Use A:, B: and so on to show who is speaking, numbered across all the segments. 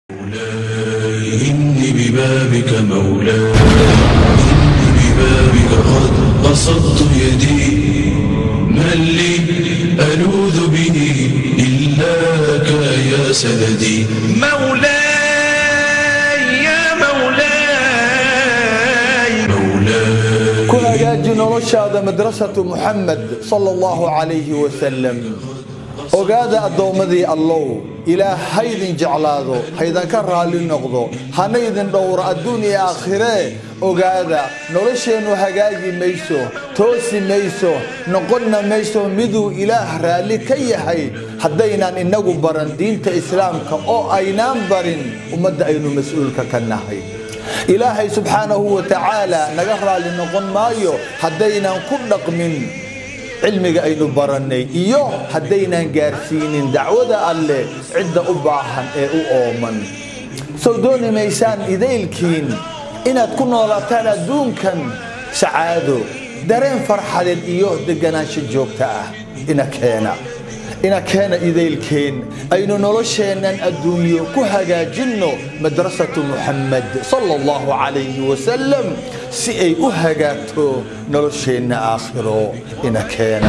A: مولاي إني ببابك مولاي إني ببابك قد بسطت يدي من لي ألوذ به إلاك يا سندي مولاي يا مولاي مولاي
B: ku hagaaji noloshaada madrasatu muxamed sala allahu calayhi wasalam ogaada addoommadii allow ilaah haydin jeclaado haydanka raalli noqdo hana idin dhowro adduun iyo aakhiree ogaada nolosheennu hagaagi mayso toosi mayso noqonna mayso miduu ilaah raalli ka yahay haddaynaan innagu baran diinta islaamka oo aynaan barin ummadda aynu mas-uulka ka nahay ilaahay subxaanahu wa tacaala naga raalli noqon maayo haddaynaan ku dhaqmin cilmiga aynu barannay iyo haddaynaan gaarsiinin dacwada alleh cidda u baahan ee u ooman sow dooni maysaan idaylkiin inaad ku noolaataan adduunkan sacaado dareen farxadeed iyo deganaansho joogta ah ina keena ina keena idaylkeen aynu nolosheennan adduunyo ku hagaajinno madrasatu muxamed sala allahu calayhi wasalam si ay u hagaagto nolosheenna aakhiro ina keena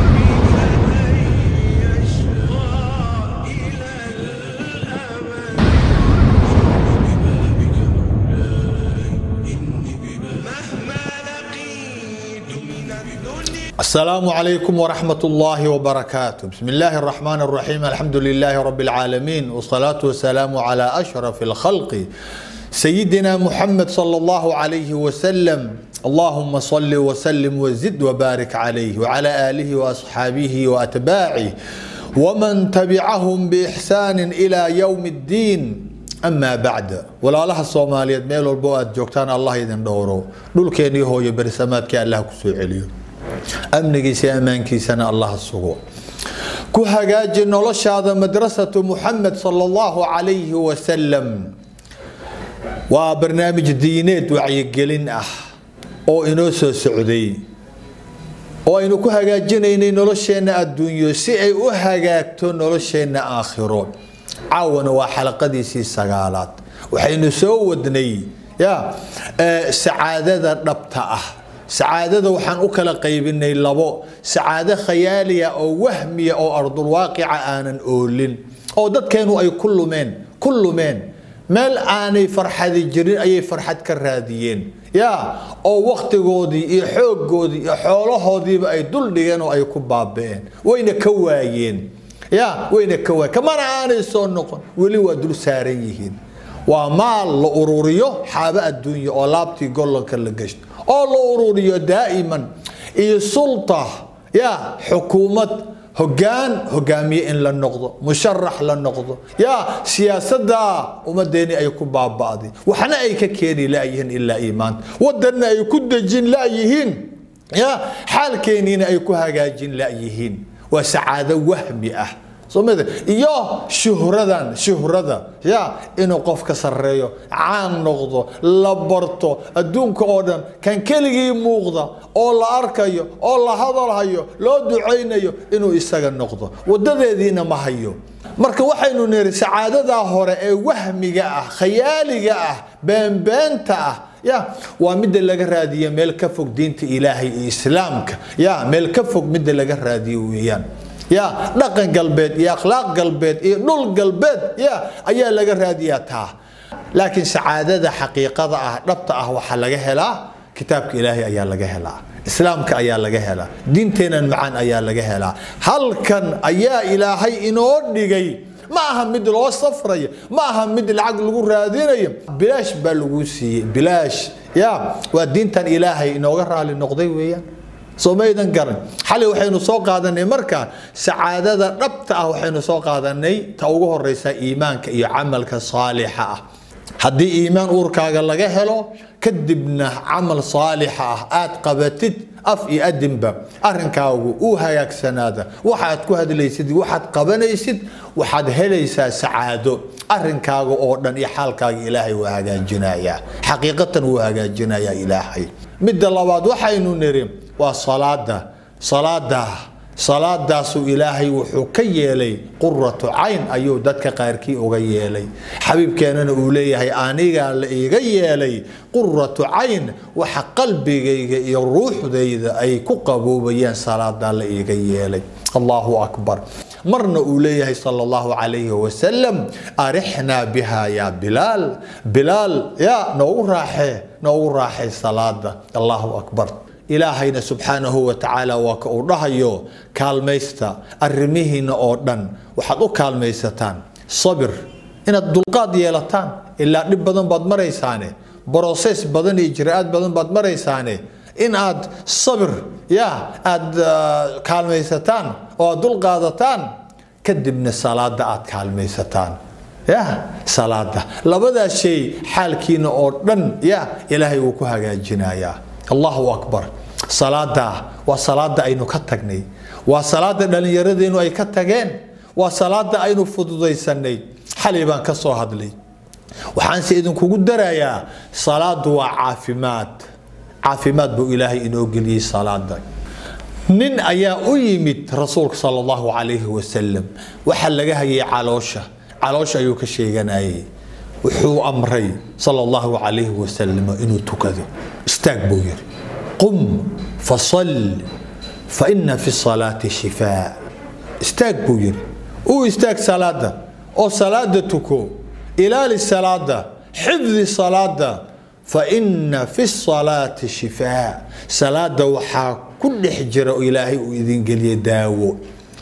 B: السلام عليكم ورحمة الله وبركاته بسم الله الرحمن الرحيم الحمد لله رب العالمين والصلاة والسلام على أشرف الخلق سيدنا محمد صلى الله عليه وسلم اللهم صل وسلم وزد وبارك عليه وعلى آله وأصحابه وأتباعه ومن تبعهم بإحسان إلى يوم الدين أما بعد walaalaha soomaaliyeed meel walbo aad joogtaan allah idin dhowro dhulkeenii hooyo berisamaadkii allah kusoo celiyo amnigiisa ammaankiisana allah sugo ku hagaaji noloshaada madrasatu muxamed sala allahu calayhi wasalam waa barnaamij diineed wacyigelin ah oo inoo soo socday oo aynu ku hagaajinaynay nolosheenna adduunyo si ay u hagaagto nolosheenna aakhiro caawana waa xalaqadiisii sagaalaad waxaynu soo wadnay ya sacaadada dhabta ah sacaadada waxaan u kala qaybinay labo sacaado khayaaliya oo wahmiya oo ardulwaaqica aanan oolin oo dadkeenu ay ku lumeen ku lumeen meel aanay farxadi jirin ayay farxad ka raadiyeen ya oo waktigoodii iyo xooggoodii iyo xoolahoodiiba ay dul dhigeen oo ay ku baaba'een wayna ka waayeen ya wayna ka waayeen kamana aanay soo noqon weli waa dul saaran yihiin waa maal la ururiyo xaabo adduunya oo laabtii gollanka la gashto oo la ururiyo daa'iman iyo sulta ya xukuumad hogaan hogaamiye in la noqdo musharax la noqdo ya siyaasadda ummadeeni ay ku baaba'day waxna ay ka keeni la'yihiin ilaa iimaanta wadanna ay ku dejin la'yihiin ya xaalkeeniina ay ku hagaajin la'yihiin waa sacaado wahmi ah somada iyo shuhradan shuhrada ya inuu qofka sareeyo caan noqdo la barto adduunka oo dhan kan keligii muuqda oo la arkayo oo la hadalhayo loo ducaynayo inuu isaga noqdo wadadeediina ma hayo marka waxaynu niri sacaadadaa hore ee wahmiga ah khayaaliga ah beenbeenta ah ya waa midda laga raadiyo meel ka fog diinta ilaahay iyo islaamka ya meel ka fog midda laga raadiyo weeyaan ya dhaqan galbeed iyo akhlaaq galbeed iyo dhul galbeed ya ayaa laga raadiyaa taa laakiin sacaadada xaqiiqada ah dhabta ah waxaa laga helaa kitaabka ilaahay ayaa laga helaa islaamka ayaa laga helaa diinteenan macaan ayaa laga helaa halkan ayaa ilaahay inoo dhigay ma aha mid loo safrayo ma aha mid lacag lagu raadinayo bilaash baa lagu siiyey bilaash ya waa diintan ilaahay inooga raali noqday weeyaan soo maydan garan xalay waxaynu soo qaadanay markaa sacaadada dhabta ah waxaynu soo qaadanay ta ugu horeysa iimaanka iyo camalka saalixa ah haddii iimaan uurkaaga laga helo kadibna camal saalixa ah aad qabatid af iyo adinba arrinkaagu uu hagaagsanaada waxaad ku hadlaysid waxaad qabanaysid waxaad helaysaa sacaado arrinkaaga oo dhan iyo xaalkaaga ilaahay waa hagaajinayaa xaqiiqatan wuu hagaajinayaa ilaahay midda labaad waxaynu niri waa salaada salaada salaadaasuu ilaahay wuxuu ka yeelay quratu cayn ayuu dadka qaarkii uga yeelay xabiibkeenana uu leeyahay anigaa la iiga yeelay quratu cayn waxa qalbigayga iyo ruuxdayda ay ku qaboobayaan salaadaa la iiga yeelay allahu akbar marna uu leeyahay sal allahu calayhi wasalam arixnaa biha yaa bilaal bilaal yaa noogu raaxee noogu raaxay salaada allahu akbar ilaahayna subxaanahu wa tacaala waa ka uu dhahayo kaalmaysta arrimihiina oo dhan waxaad u kaalmaysataan sabir inaad dulqaad yeelataan ilaa dhib badan baad maraysaane broses badan iyo ijraa'aad badan baad maraysaane in aad sabir ya aada kaalmaysataan oo aad dulqaadataan kadibna salaada aad kaalmaysataan ya salaada labadaas shay xaalkiina oo dhan ya ilaahay wuu ku hagaajinayaa allahu akbar salaada waa salaada aynu ka tagnay waa salaada dhallinyaradeennu ay ka tageen waa salaada aynu fududaysanay xalay baan ka soo hadlay waxaanse idinkugu darayaa salaadu waa caafimaad caafimaad buu ilaahay inoo geliyey salaada nin ayaa u yimid rasuulka sal allahu calayhi wasalam waxaa laga hayay caloosha caloosha ayuu ka sheeganayay wuxuu amray sal allahu calayhi wasalam inuu tukado istaag buu yiri qum fasal faina fi salaati shifaa istaag buu yiri uu istaag salaada oo salaada tuko ilaali salaada xifdi salaada faina fi salaati shifaa salaada waxaa ku dhex jira oo ilaahay uu idin geliye daawo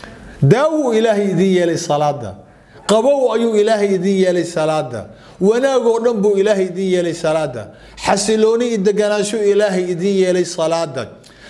B: daawo ilaahay idin yeelay salaada qabow ayuu ilaahay idin yeelay salaada wanaagoo dhan buu ilaahay idin yeelay salaada xasilooni iyo deganaansho ilaahay idin yeelay salaada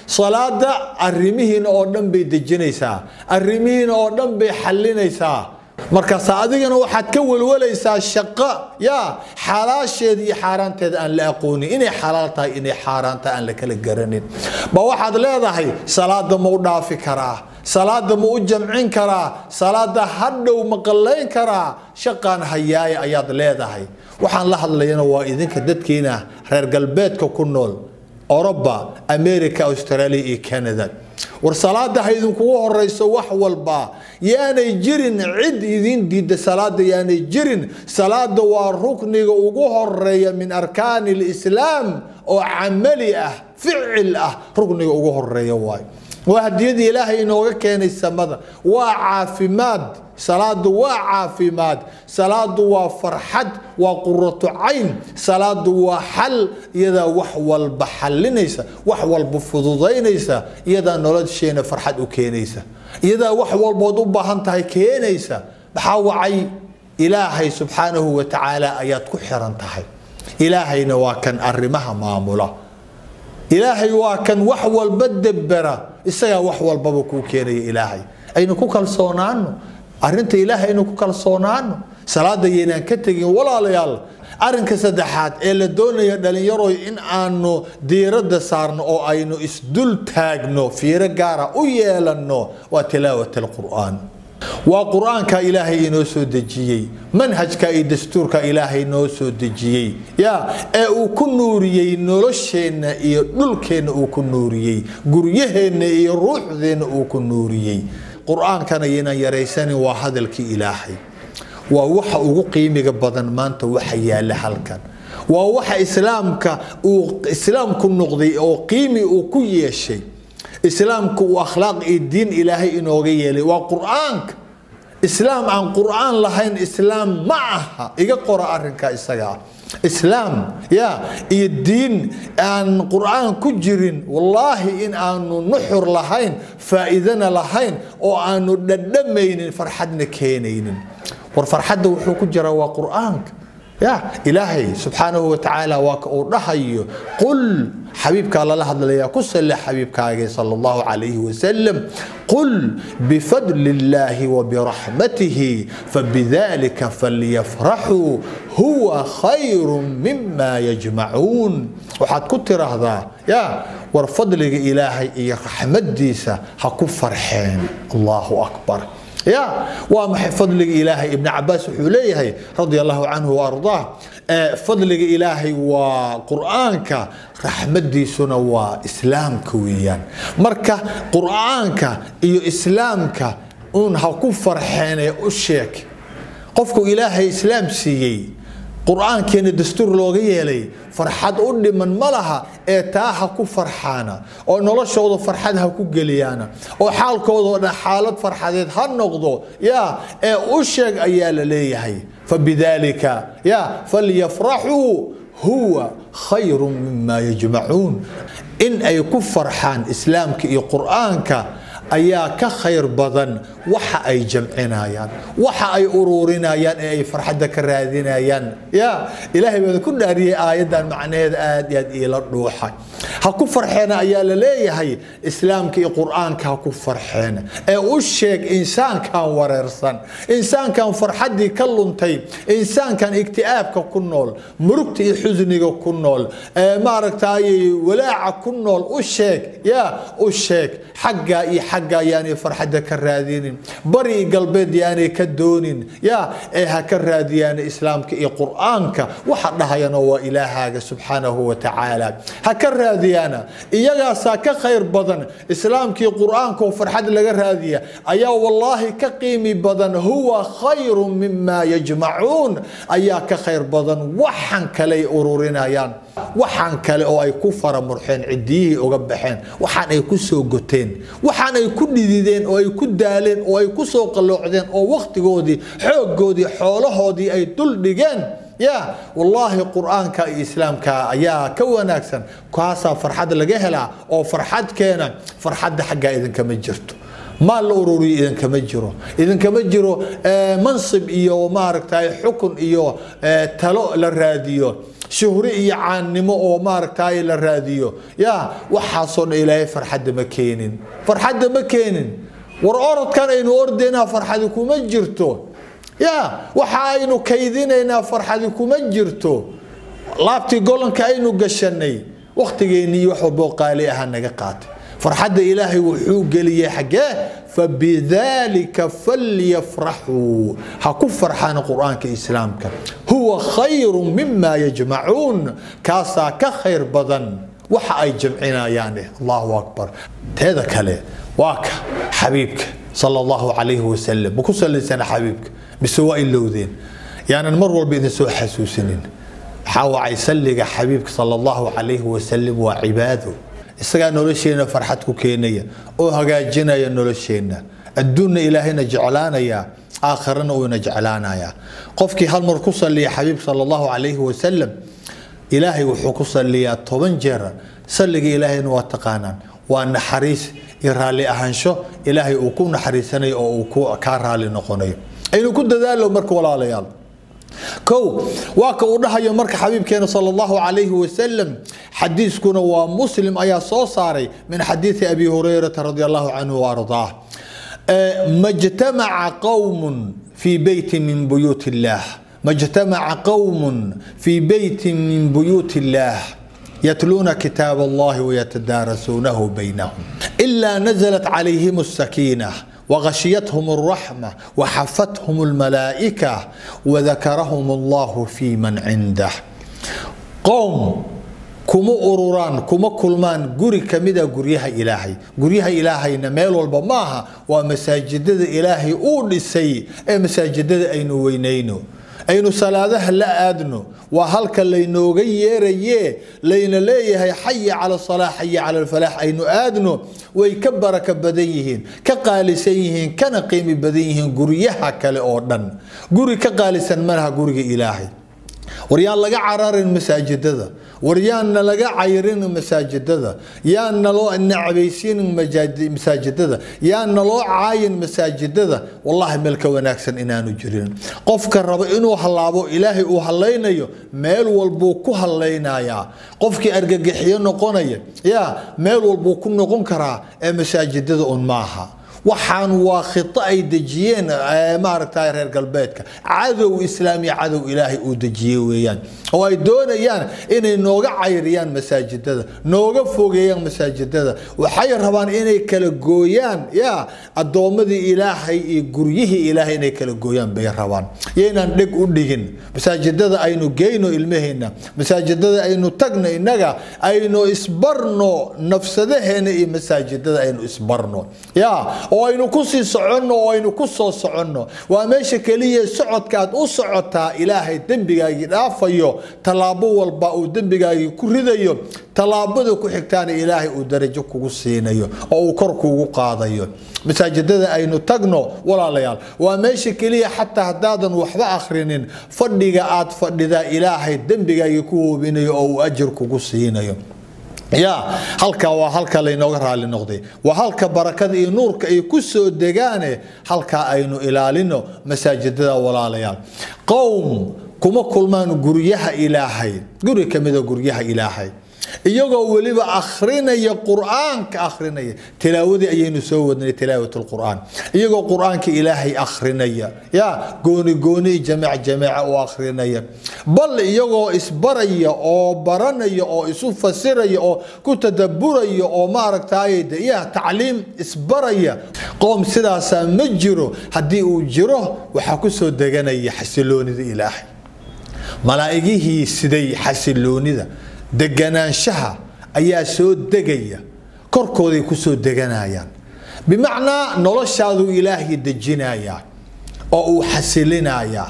B: salaada arrimihiina oo dhan bay dejinaysaa arrimihiina oo dhan bay xalinaysaa markaas adigana waxaad ka welwalaysaa shaqo ya xalaasheeda iyo xaaraanteeda aan la aqoonin inay xalaal tahay inay xaaraan tahay aan la kala garanin ba waxaad leedahay salaada ma u dhaafi karaa salaada ma u jamcin karaa salaada hadhow ma qallayn karaa shaqaan hayaaya ayaad leedahay waxaan la hadlayana waa idinka dadkiina reer galbeedka ku nool oroba america australia iyo canada war salaada ha idinkugu horeyso wax walba yaanay jirin cid idin diida salaada yaanay jirin salaada waa rukniga ugu horeeya min arkaani lislaam oo camali ah ficil ah rukniga ugu horeeya waay waa hadiyadii ilaahay inooga keenay samada waa caafimaad salaadu waa caafimaad salaadu waa farxad waa quratu cayn salaadu waa xal iyadaa wax walba xalinaysa wax walba fududaynaysa iyadaa nolosheena farxad u keenaysa iyadaa wax walbood u baahan tahay keenaysa maxaa wacay ilaahay subxaanahu wa tacaala ayaad ku xiran tahay ilaahayna waa kan arrimaha maamula ilaahay waa kan wax walba debera isagaa wax walbaba kuu keenaya ilaahay aynu ku kalsoonaano arinta ilaahay aynu ku kalsoonaano salaada yaynaan ka tegin walaalayaal arinka saddexaad ee la doonaya dhalinyaroy in aanu diiradda saarno oo aynu isdul taagno fiiro gaara u yeelanno waa tilaawat alqur'aan waa qur-aanka ilaahay inoo soo dejiyey manhajka iyo dastuurka ilaahay noo soo dejiyey ya ee uu ku nuuriyey nolosheenna iyo dhulkeenna uu ku nuuriyey guryaheenna iyo ruuxdeenna uu ku nuuriyey qur-aankana yaynaan yaraysanin waa hadalkii ilaahay waa waxa ugu qiimiga badan maanta waxa yaala halkan waa waxa islaamka uu islaamku noqday oo qiimi uu ku yeeshay islaamka uu akhlaaq iyo diin ilaahay inooga yeelay waa qur-aanka islaam aan qur-aan lahayn islaam ma aha iga qora arinka isaga ah islaam ya iyo diin aan qur-aan ku jirin wallaahi in aanu nuxur lahayn faa'iidana lahayn oo aanu dhadhamaynin farxadna keenaynin war farxadda wuxuu ku jiraa waa qur-aanka ya ilaahay subxaanahu wa tacaala waa ka uu dhahayo qul xabiibkaa lala hadlayaa ku salle xabiibkaagee sal allahu calayhi wasalam qul bifadli illaahi wabiraxmatihi fabidalika falyafraxuu huwa khayru mima yajmacuun waxaad ku tiraahdaa ya war fadliga ilaahay iyo raxmadiisa ha ku farxeen allahu akbar ya waa maxay fadliga ilaahay ibn cabaas wuxuu leeyahay radia allahu canhu waardaah fadliga ilaahay waa qur-aanka raxmadiisuna waa islaamka weeyaan marka qur-aanka iyo islaamka uun ha ku farxeenee u sheeg qofku ilaahay islaam siiyey qur-aankeena dastuur looga yeelay farxad u dhiman ma laha ee taa ha ku farxaana oo noloshooda farxad ha ku geliyaana oo xaalkoodao dhan xaalad farxadeed ha noqdo ya ee u sheeg ayaa la leeyahay fabidaalika ya falyafraxuu huwa khayru mima yajmacuun in ay ku farxaan islaamka iyo qur-aanka ayaa ka khayr badan waxa ay jamcinayaan waxa ay ururinayaan ee ay farxadda ka raadinayaan ya ilaahay baa ku dhaariyey aayaddan macnaheeda aad iyo aad iila dhuuxa ha ku farxeena ayaa la leeyahay islaamka iyo qur-aanka ha ku farxeena ee u sheeg insaankan wareersan insaankan farxaddii ka luntay insaankan igti'aabka ku nool murugta iyo xusniga ku nool ee maaragtay walaaca ku nool u sheeg ya u sheeg xaggaa iyo xaggaa yaanay farxadda ka raadinin bari iyo galbeed yaanay ka doonin ya ee ha ka raadiyaan islaamka iyo qur-aanka waxa dhahayana waa ilaahaaga subxaanahu wa tacaala ha ka raadiyaana iyagaasaa ka khayr badan islaamkii qur-aanka oo farxad laga raadiya ayaa wallaahi ka qiimi badan huwa khayru mima yajmacuun ayaa ka khayr badan waxan kale ay ururinayaan waxaan kale oo ay ku faramurxeen cidiyihii uga baxeen waxaan ay ku soo goteen waxaan ay ku dhidideen oo ay ku daaleen oo ay ku soo qalloocdeen oo wakhtigoodii xooggoodii xoolahoodii ay dul dhigeen ya wallaahi qur-aanka iyo islaamka ayaa ka wanaagsan kaasaa farxad laga helaa oo farxad keena farxadda xaggaa idinkama jirto maal la ururiyo idinkama jiro idinkama jiro mansib iyo maaragtay xukun iyo talo la raadiyo shuhri iyo caannimo oo maaragtay la raadiyo ya waxaasoo dhan ilaahay farxadda ma keenin farxadda ma keenin war orodkan aynu ordaynaa farxadi kuma jirto ya waxa aynu kaydinaynaa farxadi kuma jirto laabtii golanka aynu gashanay wakhtigeennii wax walboo qaali ahaa naga qaatay farxadda ilaahay wuxuu geliyey xaggee fabidaalika falyafraxuu ha ku farxaan qur-aanka islaamka huwa khayru mima yajmacuun kaasaa ka khayr badan waxa ay jamcinayaan allahu akbar teeda kale waa ka xabiibka sala allahu calayhi wasalam ma ku salaysana xabiibka mise waa ilowdeen yaanan mar walba idin soo xasuusinin waxaa wacay salliga xabiibka sala allahu calayhi wasalam waa cibaado isagaa nolosheenna farxad ku keenaya oo hagaajinaya nolosheenna adduunna ilaahayna jeclaanaya aakhirana uuna jeclaanaya qofkii hal mar ku saliya xabiib sala allahu calayhi wasalam ilaahay wuxuu ku saliyaa toban jeer salliga ilaahayna waa taqaanaan waa naxariis iyo raalli ahaansho ilaahay uu ku naxariisanayo oo uu kaa raalli noqonayo aynu ku dadaalo marka walaalayaal kow waa ka uu dhahayo marka xabiibkeena sal allahu calayhi wasalam xadiiskuna waa muslim ayaa soo saaray min xadiidi abi hurayrata radi allahu canhu waardaah majtamaca qowmun fii beyti min buyuut illaah majtamaca qowmun fii beyti min buyuut illaah يتلون كتاب الله ويتدارسونه بينهم إلا نزلت عليهم السكينة وغشيتهم الرحمة وحفتهم الملائكة وذكرهم الله في من عنده قوم kuma ururaan kuma kulmaan guri kamida guryaha ilaahay guryaha ilaahayna meel walba maaha waa masaajidada ilaahay uu dhisay ee masaajidada aynu weynayno aynu salaadaha la aadno waa halka laynooga yeeraye layna leeyahay xaya cala salaa xaya cala alfalaax aynu aadno way ka baraka badan yihiin ka qaalisan yihiin kana qiimi badan yihiin guryaha kale oo dhan guri ka qaalisan malaha guriga ilaahay war yaan laga cararin masaajidada war yaanna laga cayrin masaajidada yaanna loo nacbaysiinin masaajidada yaanna loo caayin masaajidada wallahi meel ka wanaagsan inaanu jirin qofka raba inuu hallaabo ilaahay uu hallaynayo meel walbuu ku hallaynayaa qofkii argagixiyo noqonaya ya meel walbuu ku noqon karaa ee masaajidada un maaha waxaan waa khito ay dejiyeen maaragta reer galbeedka cadow islaam iyo cadow ilaahay uu dejiye weeyaan oo ay doonayaan inay nooga cayriyaan masaajidada nooga fogeeyaan masaajidada waxay rabaan inay kala gooyaan ya addoommadii ilaahay iyo guryihii ilaahay inay kala gooyaan bay rabaan yaynaan dheg u dhigin masaajidada aynu geyno ilmaheenna masaajidada aynu tagno innaga aynu isbarno nafsadaheena iyo masaajidada aynu isbarno ya oo aynu kusii soconno oo aynu ku soo soconno waa meesha keliya socodka aad u socotaa ilaahay dembigaagii dhaafayo tallaabo walba uu dembigaagii ku ridayo tallaabada ku xigtaana ilaahay uu darajo kugu siinayo oo uu kor kugu qaadayo masaajidada aynu tagno walaalayaal waa meesha keliya xataa haddaadan waxba akhrinin fadhiga aad fadhidaa ilaahay dembigaagii ku hoobinayo oo uu ajir kugu siinayo ya halka waa halka laynooga raali noqday waa halka barakada iyo nuurka ay ku soo degaane halkaa aynu ilaalino masaajidada walaalayaal qowm kuma kulmaan guryaha ilaahay guri kamida guryaha ilaahay iyagoo weliba akhrinaya qur-aanka akhrinaya tilaawadii ayaynu soo wadnay tilaawat lqur'aan iyagoo qur-aanka ilaahay akhrinaya ya gooni gooni jameec jameeca u akhrinaya bal iyagoo isbaraya oo baranaya oo isu fasiraya oo ku tadaburaya oo maaragtay ya tacliim isbaraya qoom sidaasaa ma jiro haddii uu jiro waxaa kusoo deganaya xasiloonida ilaahay malaa'igihii siday xasiloonida deganaanshaha ayaa soo degaya korkooday kusoo deganayaan bimacnaa noloshaaduu ilaahay dejinayaa oo uu xasilinayaa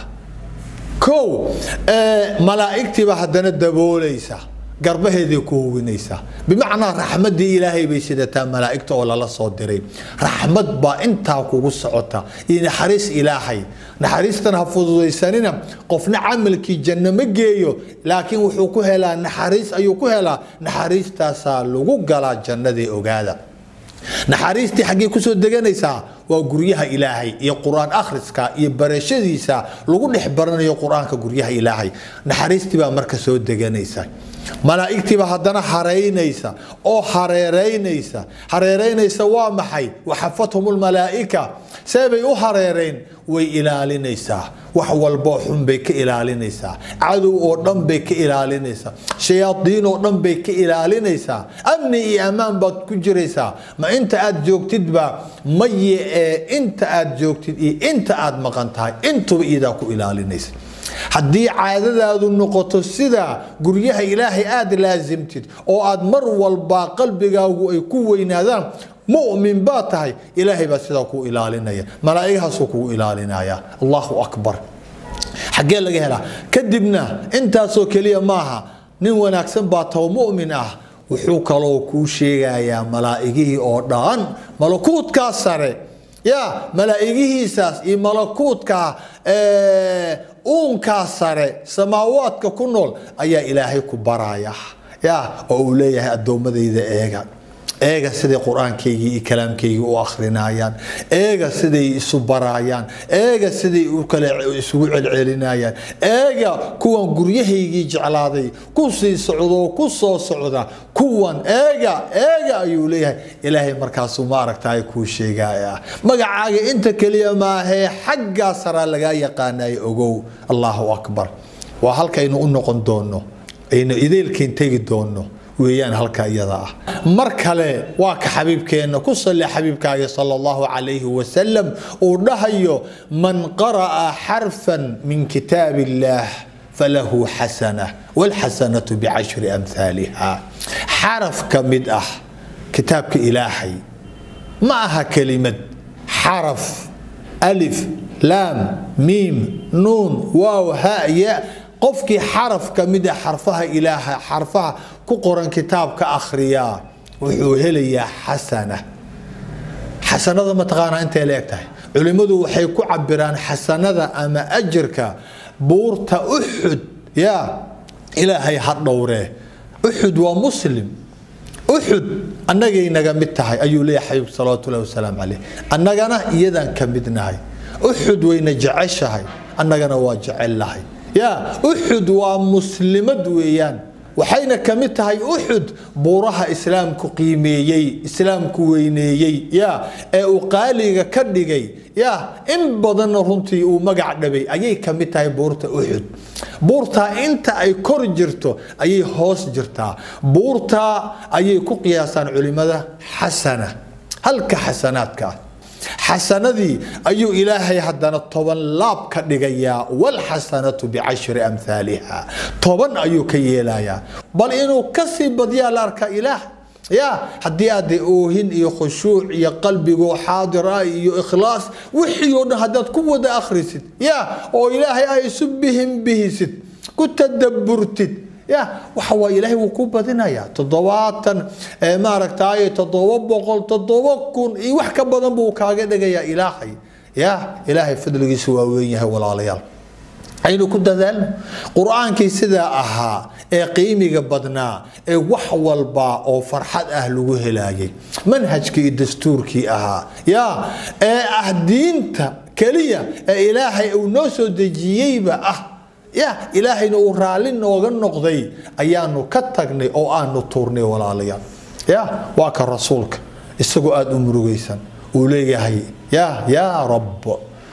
B: kow malaa'igtiiba haddana daboolaysa garbaheeday ku hubinaysaa bimacnaa raxmadii ilaahay bay sidataa malaa'igta oo lala soo diray raxmad baa intaa kugu socota iyo naxariis ilaahay naxariistan ha fududaysanina qofna camalkii janno ma geeyo laakiin wuxuu ku helaa naxariis ayuu ku helaa naxariistaasaa lagu galaa jannadii ogaada naxariistii xaggee kusoo deganaysaa waa guryaha ilaahay iyo qur-aan akhriska iyo barashadiisa lagu dhex baranayo qur-aanka guryaha ilaahay naxariistii baa marka soo deganaysa malaa'igtiiba haddana hareynaysa oo hareereynaysa hareereynaysa waa maxay waxafathum lmalaa'ika see bay u hareereyn way ilaalinaysaa wax walboo xun bay ka ilaalinaysaa cadow oo dhan bay ka ilaalinaysaa shayaadiin oo dhan bay ka ilaalinaysaa amni iyo ammaan baad ku jiraysaa ma inta aad joogtidba maye ee inta aad joogtid iyo inta aad maqan tahay intuba iyadaa ku ilaalinaysa haddii caadadaadu noqoto sida guryaha ilaahay aada laasimtid oo aad mar walba qalbigaagu ay ku weynaadaan mumin baa tahay ilaahay baa sidaa kuu ilaalinaya malaa'igahaasuu kugu ilaalinaya allahu akbar xaggee laga helaa kadibna intaasoo keliya maaha nin wanaagsan baa taho mumin ah wuxuu kaloo kuu sheegayaa malaa'igihii oo dhan malakuutkaa sare ya malaa'igihiisaas iyo malakuutka uunkaa sare samaawaadka ku nool ayaa ilaahay ku baraya ya oo uu leeyahay addoommadayda eega eega siday qur-aankaygii iyo kalaamkaygii u akhrinayaan eega siday isu barayaan eega siday kale isugu celcelinayaan eega kuwan guryahaygii jeclaaday ku sii socdo ku soo socda kuwan eega eega ayuu leeyahay ilaahay markaasuu maaragtay kuu sheegaya magacaaga inta keliya maahee xaggaa saraa lagaa yaqaanayo ogow allahu akbar waa halkaynu u noqon doono aynu ideelkeen tegi doono weeyaan halka iyada ah mar kale waa ka xabiibkeenna ku salli xabiibkaaga sala allahu calayhi wasalam uu dhahayo man qara'a xarfan min kitaab illaah falahu xasana walxasanatu bicashri amhaaliha xaraf ka mid ah kitaabka ilaahay ma aha kelimad xaraf alif laam miim nuun waaw ha ya qofkii xaraf ka mid a xarfaha ilaaha xarfaha ku qoran kitaabka akhriyaa wuxuu helayaa xasana xasanada mataqaanaa intay la eg tahay culimmadu waxay ku cabiraan xasanada ama ajirka buurta uxud ya ilaahay ha dhowree uxud waa muslim uxud annagay naga mid tahay ayuu leeyahay xabiib salawaatullahi wasalaamu caleyh annagana iyadan ka mid nahay uxud wayna jeceshahay annagana waa jecel lahay ya uxud waa muslimad weeyaan waxayna ka mid tahay uxud buuraha islaamku qiimeeyey islaamku weyneeyey ya ee uu qaaliga ka dhigay ya in badanna runtii uu magac dhabay ayay ka mid tahay buurta uxud buurtaa inta ay kor jirto ayay hoos jirtaa buurtaa ayay ku qiyaasaan culimada xasana halka xasanaadka ah xasanadii ayuu ilaahay haddana toban laab ka dhigayaa walxasanatu bicashri amhaaliha toban ayuu ka yeelayaa bal inuu kasii badyaa la arkaa ilaah ya haddii aada oohin iyo khushuuc iyo qalbigoo xaadir ah iyo ikhlaas wixii oo dhan haddaad ku wada akhrisid ya oo ilaahay ay isu bihin bihisid ku tadaburtid ya waxa waa ilaahay wuu ku badinayaa toddobaatan maaragtay toddoba boqol toddoba kun iyo wax ka badan buu kaaga dhigayaa ilaahay ya ilaahay fadligiisa waa weyn yahay walaalayaal aynu ku dadaalno qur-aankii sidaa ahaa ee qiimiga badnaa ee wax walba oo farxad ah lagu helaayay manhajkii iyo dastuurkii ahaa ya ee ah diinta keliya ee ilaahay uu noo soo dejiyeyba ah ya ilaahayna uu raalli nooga noqday ayaanu ka tagnay oo aanu tuurnay walaalayaal ya waa ka rasuulka isagoo aada u murugaysan uu leeyahay ya yaa rab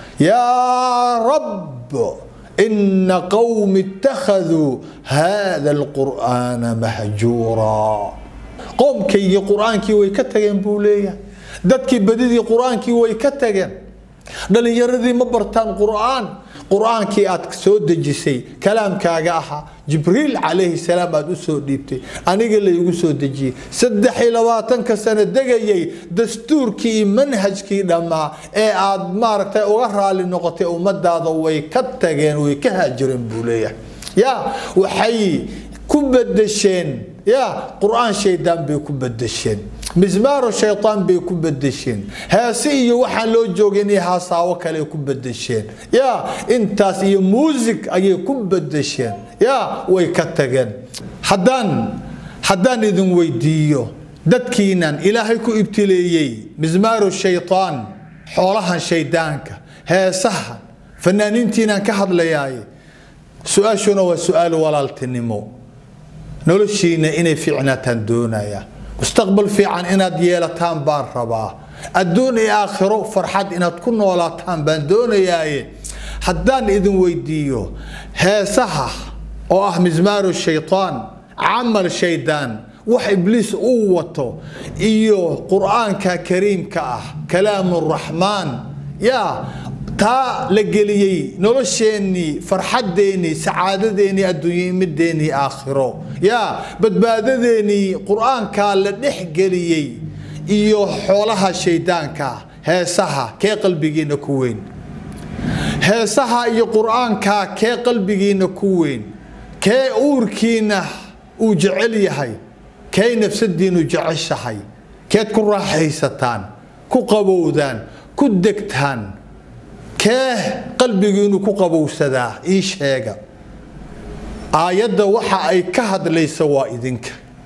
B: yaa rab ina qowmi ittakhaduu hada alqur'aana mahjuura qowmkaygii qur-aankii way ka tageen buu leeyahay dadkii badidii qur-aankii way ka tageen dhalinyaradii ma bartaan qur-aan qur-aankii aad soo dejisay kalaamkaaga ahaa jibriil calayhi salaam aad u soo dhiibtay aniga laygu soo dejiyey saddex iyo labaatanka sano degayay dastuurkii iyo manhajkii dhammaa ee aad maaragtay uga raali noqotay ummadaada way ka tageen way ka haajireen buu leeyahay ya waxay ku bedesheen ya qur-aan shaydaan bay ku bedesheen mismaaro shaytaan bay ku bedesheen heese iyo waxaan loo joogin iyo haasaawo kale ku bedesheen ya intaas iyo muusig ayay ku bedesheen ya way ka tageen haddaan haddaan idin weydiiyo dadkiinan ilaahay ku ibtileeyey mismaaru shaytaan xoolahan shaydaanka heesahan fanaaniintiinaan ka hadlayaaye su-aashuna waa su-aal walaaltinimo noloshiina inay fiicnaataan doonaya mustaqbal fiican inaad yeelataan baan rabaa adduun iyo aakhiro farxad inaad ku noolaataan baan doonayaaye haddaan idin weydiiyo heesaha oo ah mismaaru shaytaan camal shaydaan wax ibliis uu wato iyo qur-aanka kariimka ah kalaamu raxmaan yaa taa la geliyey nolosheennii farxadeennii sacaadadeennii adduunyo mideennii aakhiro yaa badbaadadeennii qur-aankaa la dhex geliyey iyo xoolaha shaydaanka heesaha kee qalbigiina ku weyn heesaha iyo qur-aankaa kee qalbigiina ku weyn kee uurkiina uu jecel yahay kee nafsadiinu jeceshahay keed ku raaxaysataan ku qabowdaan ku degtaan kee qalbigiinu ku qabowsadaa ii sheega aayadda waxa ay ka hadlaysa waa idinka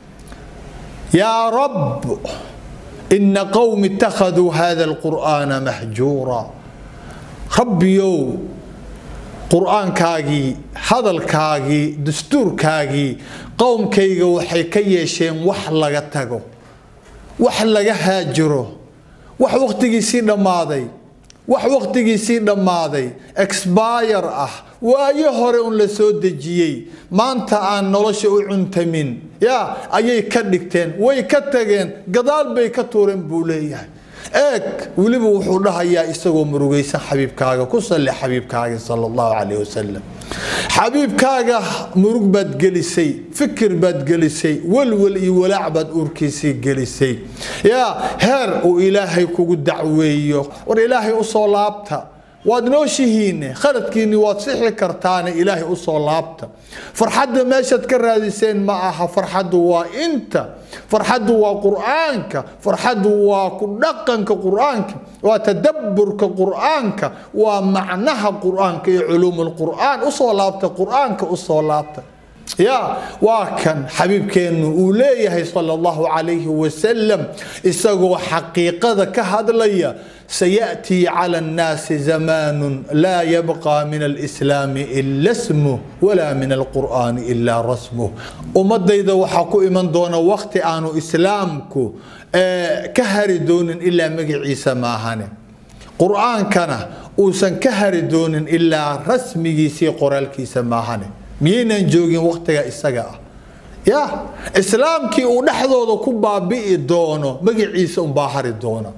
B: yaa rab ina qowmi ittakhaduu hada alqur'aana mahjuura rabbiyow qur-aankaagii hadalkaagii dastuurkaagii qowmkayga waxay ka yeesheen wax laga tago wax laga haajiro wax wakhtigiisii dhammaaday wax wakhtigiisii dhammaaday exbayr ah waayo hore un la soo dejiyey maanta aan nolosha u cuntamin ya ayay ka dhigteen way ka tageen gadaal bay ka tuureen buu leeyahay eeg weliba wuxuu dhahayaa isagoo murugaysan xabiibkaaga ku salli xabiibkaaga sal allahu calayh wasalam xabiibkaaga murug baad gelisay fikir baad gelisay welwel iyo walaac baad uurkiisii gelisay yaa heer uu ilaahay kugu dacweeyo war ilaahay usoo laabta waad nooshihiine khaladkiini waad sixi kartaane ilaahay usoo laabta farxadda meeshaad ka raadiseen ma aha farxaddu waa inta farxaddu waa qur-aanka farxaddu waa ku dhaqanka qur-aanka waa tadaburka qur-aanka waa macnaha qur-aanka iyo culuum lqur'aan usoo laabta qur-aanka usoo laabta ya waa kan xabiibkeennu uu leeyahay sal allahu calayhi wasalam isagoo xaqiiqada ka hadlaya sayaأtii cala الnaasi zamaanu laa yabqa min alislaami ila smuh walaa min alqur'aani ila rasmuh ummadayda waxaa ku iman doona wakti aanu islaamku ka hari doonin ilaa magaciisa maahane qur'aankana uusan ka hari doonin ilaa rasmigiisii qoraalkiisa maahane miyaynan joogin waktiga isaga ah ya islaamkii uu dhexdooda ku baabi'i doono magaciisa unbaa hari doona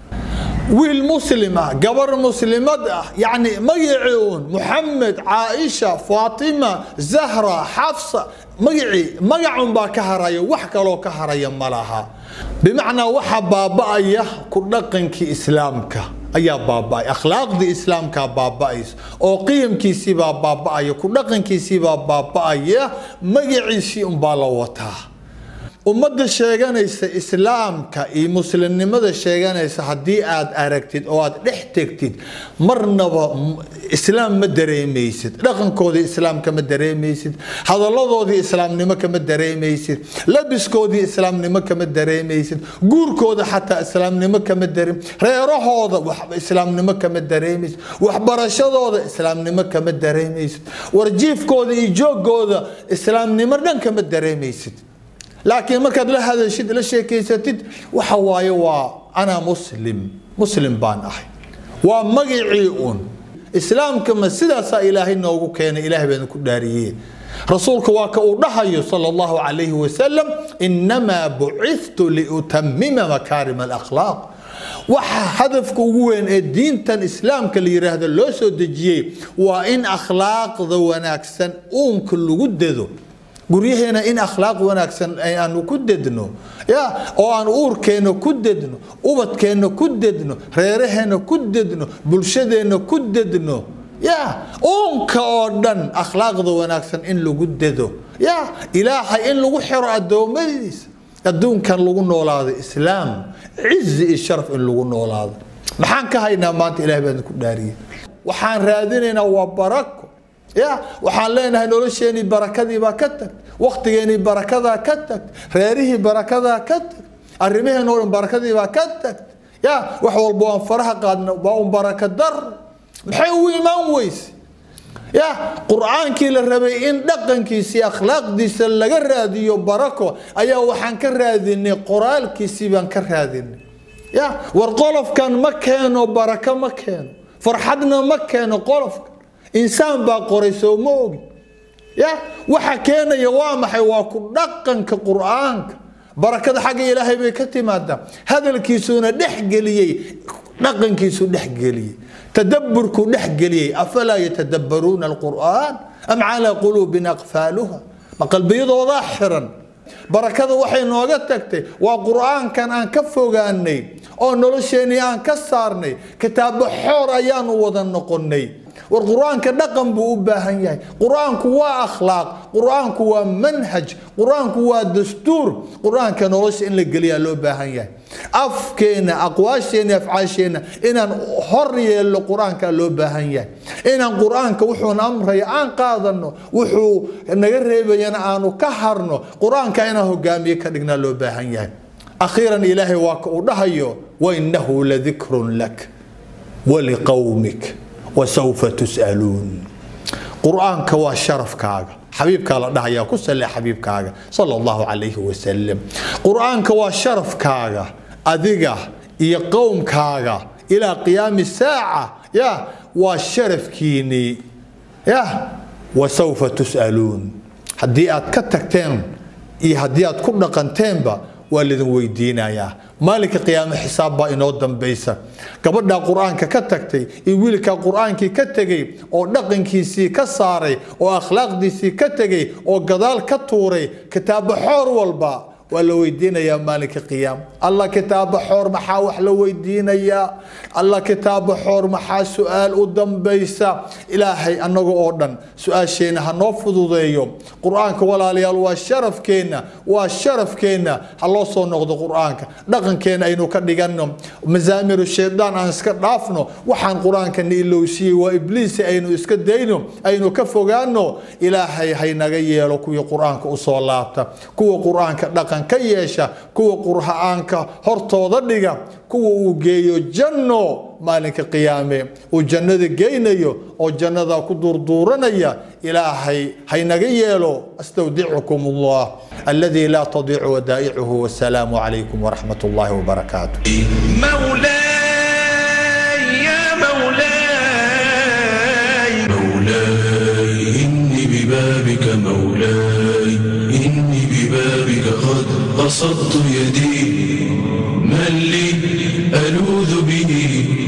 B: wiil muslim ah gabar muslimad ah yani magacii uun muxamed caaisha faatima zahra xafsa magacii magacun baa ka haraya wax kaloo ka haraya ma laha bimacnaa waxa baaba'aya ku dhaqankii islaamka ayaa baaba'ay akhlaaqdii islaamkaa baaba'aysa oo qiyamkiisiibaa baaba'aya ku dhaqankiisiibaa baaba'aya magaciisii unbaa la wataa ummadda sheeganaysa islaamka iyo muslimnimada sheeganaysa haddii aad aragtid oo aad dhex tegtid marnaba islaam ma dareemaysid dhaqankoodii islaamka ma dareemaysid hadalladoodii islaamnimo kama dareemaysid labiskoodii islaamnimo kama dareemaysid guurkooda xataa islaamnimo kama dareem reerahooda islaamnimo kama dareemaysid waxbarashadooda islaamnimo kama dareemaysid warjiifkooda iyo joogooda islaamnimo dhan kama dareemaysid laakiin markaad la hadashid la sheekeysatid waxa waaye waa anaa muslim muslim baan ahay waa magacii un islaamka ma sidaasaa ilaahay noogu keenay ilahay baan ku dhaariyey rasuulka waa ka uu dhahayo sal allahu calayhi wasalam inamaa bucithtu liutamima makaarima alakhlaaq waxa hadafka ugu weyn ee diintan islaamka la yiraahdo loo soo dejiyey waa in akhlaaqda wanaagsan uunka lagu dado guryaheena in akhlaaq wanaagsan aanu ku dedno ya oo aan uurkeena ku dedno ubadkeena ku dedno reeraheena ku dedno bulshadeena ku dedno ya uunka oo dhan akhlaaqda wanaagsan in lagu dedo ya ilaahay in lagu xiro addoommadiisa adduunkan lagu noolaado islaam cizi iyo sharaf in lagu noolaado maxaan ka haynaa maanta ilahay baan ku dhaariyey waxaan raadinaynaa waa barako ya waxaan leenahay nolosheenii barakadiibaa ka tagtay waktigeenii barakadaa ka tagtay reerihii barakadaa ka tagtay arrimaheen oo dhan barakadiibaa ka tagtay ya wax walba waan faraha qaadna waa un baraka dar maxay u imaan weyse ya qur-aankii la rabay in dhaqankiisii akhlaaqdiisa laga raadiyo barako ayaa waxaan ka raadinay qoraalkiisii baan ka raadinay ya war qolofkan ma keeno barako ma keeno farxadna ma keeno qolofka insaan baa qoray soo ma ogi ya waxa keenaya waa maxay waa ku dhaqanka qur-aanka barakada xagga ilaahay bay ka timaadaa hadalkiisuuna dhexgeliyey dhaqankiisu dhexgeliyey tadaburkuu dhexgeliyey afalaa yatadabbaruuna alqur'aan am calaa quluubin aqfaaluha ma qalbiyadoodaa xiran barakada waxay nooga tagtay waa qur-aankan aan ka fogaanay oo nolosheenii aan ka saarnay kitaabo xoor ayaanu wada noqonay war qur-aanka dhaqan buu u baahan yahay qur-aanku waa akhlaaq qur-aanku waa manhaj qur-aanku waa dastuur qur-aanka nolosha in la geliyaa loo baahan yahay afkeena aqwaasheena afcaasheena inaan hor yeelno qur-aanka loo baahan yahay inaan qur-aanka wuxuuna amraya aan qaadano wuxuu naga reebayana aanu ka harno qur-aanka inaan hogaamiye ka dhignaa loo baahan yahay akhiiran ilaahay waa ka uu dhahayo wainahu ladikrun lak waliqowmik wasawfa tus'aluun qur-aanka waa sharafkaaga xabiibkaa la dhahayaa ku sale xabiibkaaga sala allahu calayhi wasalam qur-aanka waa sharafkaaga adiga iyo qowmkaaga ilaa qiyaami saaca ya waa sharafkiinii ya wasawfa tus'aluun haddii aad ka tagteen iyo haddii aad ku dhaqanteenba waa lidin weydiinayaa maalinka qiyaame xisaab baa inoo dambaysa gabadhaa qur-aanka ka tagtay iyo wiilkaa qur-aankii ka tegay oo dhaqankiisii ka saaray oo akhlaaqdiisii ka tegay oo gadaal ka tuuray kitaabo xoor walba waa la weydiinayaa maalinka qiyaama alla kitaaba xoor maxaa wax la weydiinayaa alla kitaaba xoor maxaa su-aal u dambaysa ilaahay annaga oo dhan su-aasheenna ha noo fududeeyo qur-aanka walaalayaal waa sharafkeenna waa sharafkeenna ha loo soo noqdo qur-aanka dhaqankeenna aynu ka dhiganno masaamiru shaydaan aan iska dhaafno waxaan qur-aanka na ilowsiiyey waa ibliisi aynu iska dayno aynu ka fogaano ilaahay haynaga yeelo kuwii qur-aanka usoo laabta kuwa qur-aanka dhaqan ka yeesha kuwa qur-aanka hortooda dhiga kuwa uu geeyo janno maalinka qiyaame uu jannada geynayo oo jannada ku durduuranaya ilaahay haynaga yeelo astawdicukum allah aladi laa tadiicu wadaa'icuhu wasalaamu calaykum waraxmat ullahi wabarakaatu
A: مولاي يا مولاي مولاي إني ببابك مولاي إني ببابك قد بسطت يدي من لي ألوذ به